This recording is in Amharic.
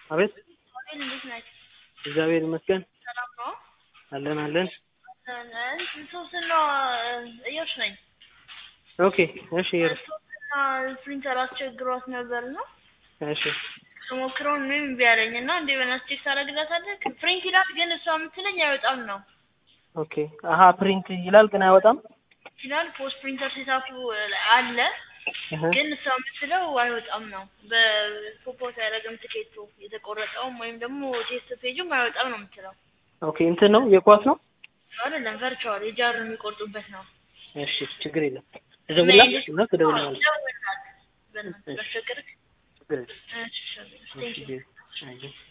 አቤት አቤል እንዴት ነህ? እግዚአብሔር ይመስገን ሰላም ነው? አለን አለን። ሶስትና እዮሽ ነኝ። ኦኬ እሺ ይር ሶስትና ፕሪንተር አስቸግሯት ነበር ነው እሺ ሞክረውን ምንም እምቢ አለኝ እና እንደ በናት ቼክ ታደርግላታለህ? ፕሪንት ይላል ግን እሷ የምትለኝ አይወጣም ነው ኦኬ አሀ ፕሪንት ይላል ግን አይወጣም። ይላል ፖስት ፕሪንተር ሴታፑ አለ እህ ግን እሷ የምትለው አይወጣም ነው። በፖፖት አያደርግም ትኬቱ የተቆረጠውም ወይም ደግሞ ቴስት ፔጁም አይወጣም ነው የምትለው። ኦኬ እንትን ነው የኳስ ነው። አይደለም ቨርቹዋል የጃር የሚቆርጡበት ነው። እሺ ችግር የለም እደውልልሃለሁ እና ትደውልልሃለህ። ደውልላት በእናትህ ባስቸግርህ። ችግር የለም። እሺ፣ እሺ፣ እሺ ቴንኪው። አየህ